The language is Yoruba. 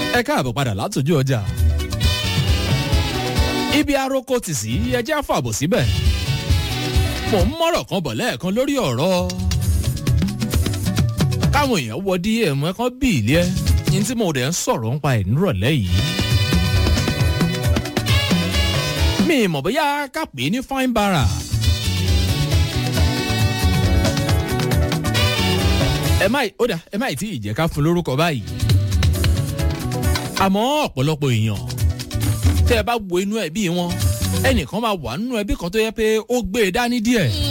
ẹ káàbọ̀ padà látòjú ọjà ibi aroko tì sí ẹjẹ́ àfàbò síbẹ̀ mò ń mọ̀rọ̀ kan bọ̀ lẹ́ẹ̀kan lórí ọ̀rọ̀ káwọn èèyàn wọ dm ẹ kan bí ilé ẹ ní tí mo dẹ̀ ń sọ̀rọ̀ nípa ẹ̀ nírọ̀lẹ́ yìí mi mọ̀ bóyá ká pè é ní fine bara ẹ má ó dà ẹ má ì tí ì jẹ́ ká fún lórúkọ báyìí àmọ́ ọ̀pọ̀lọpọ̀ èèyàn tẹ́ ẹ bá wo inú ẹbí wọn ẹnìkan máa wà nínú ẹbí kan tó yẹ pé ó gbé e dání díẹ̀